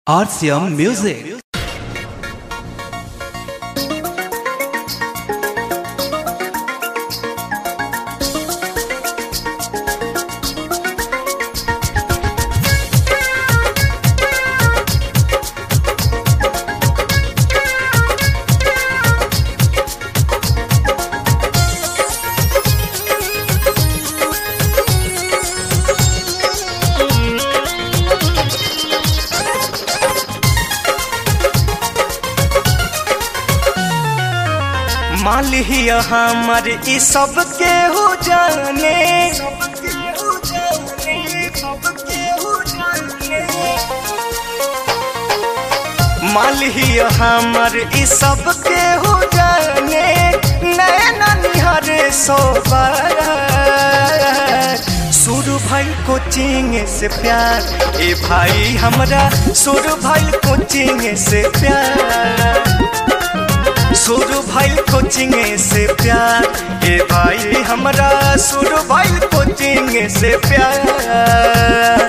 RCM Music. मालिया हमर ई सब के हो जाने मालिया हमर ई सब के हो जाने नैना निहर सोबर शुरू भइल कोचिंग से प्यार ए भाई हमरा शुरू भइल कोचिंग से प्यार शुरू भइल कोचिंग से प्यार ए भाई हमरा शुरू भइल कोचिंग से प्यार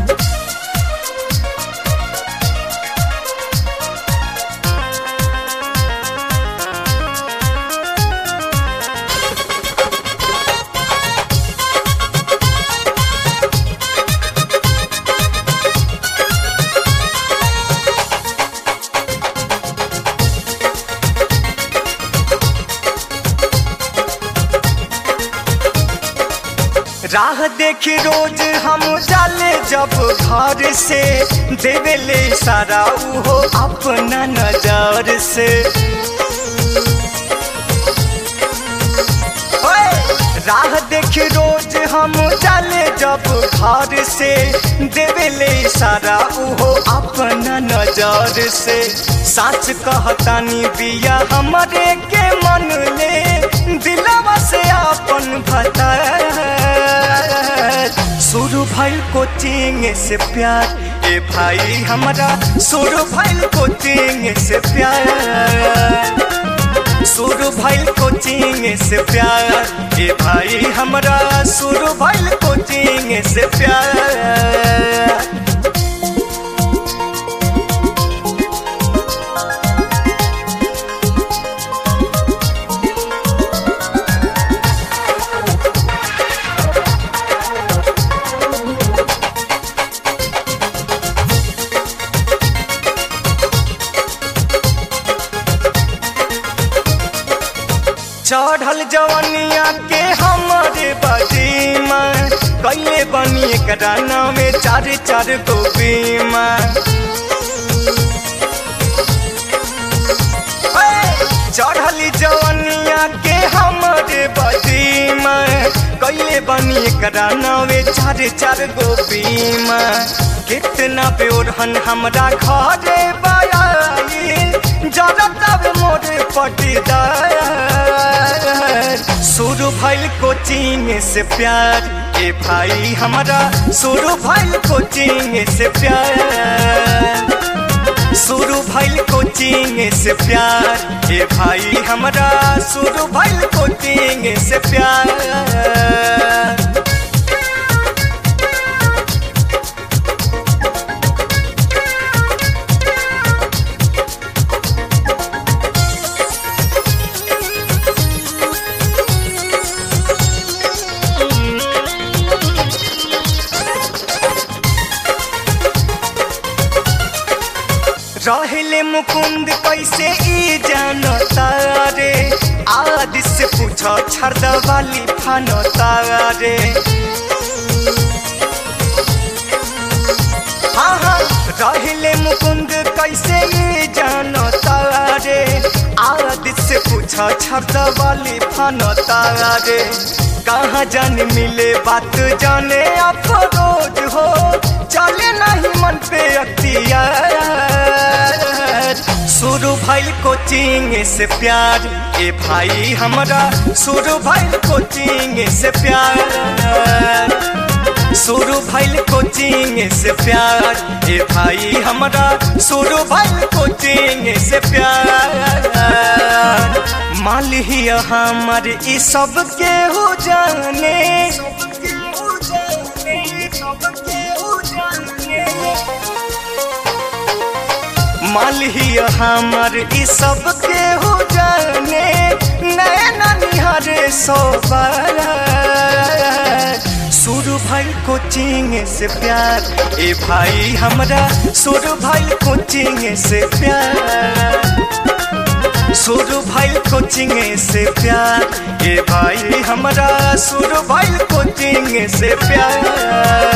राह देखी रोज हम जाले जब घर से देवेले सारा उहो अपना नजर से ओए! राह देखी रोज हम जाले जब घर से देवेले सारा उहो अपना नजर से सच कहतानी बिया हमरे के मन ले दिलवा से अपन भता शुरू भइल कोचिंग से प्यार ए भाई हमरा शुरू भइल कोचिंग से प्यार शुरू भइल कोचिंग से प्यार ए भाई हमरा शुरू भइल कोचिंग से प्यार चढ़ल जवनिया के हमारे बजीमा कैले बनी एकरा नामे चार चार गो बीमा चढ़ली जवनिया के हमारे बजीमा कैले बनी एकरा नामे चार चार गो बीमा कितना बेओढ़न हमरा घरे बयाई जरा तब मोरे पटीदार शुरू भइल कोचिंग से प्यार ए भाई हमरा शुरू भइल कोचिंग से प्यार शुरू भइल कोचिंग से प्यार ए भाई हमरा शुरू भइल कोचिंग से प्यार रहले मुकुंद कैसे ई जानता रे आदि से पूछो छर्द वाली फानता रे हाँ हाँ रहले मुकुंद कैसे ई जानता रे आदि से पूछो छर्द वाली फानता रे कहाँ जान मिले बात जाने अफरोज हो चले नहीं मन पे अख्तियार शुरू भइल कोचिंग से प्यार ए भाई हमरा शुरू भइल कोचिंग से प्यार शुरू भइल कोचिंग से प्यार ए भाई हमरा शुरू भइल कोचिंग से प्यार मालिया हमर ई सब के हो जाने मालिया हमर ई सब के हो जाने नैना निहारे सोबर शुरू भाई कोचिंग से प्यार ए भाई हमरा शुरू भाई कोचिंग से प्यार शुरू भाई कोचिंग से प्यार ए भाई हमरा शुरू भाई कोचिंग से प्यार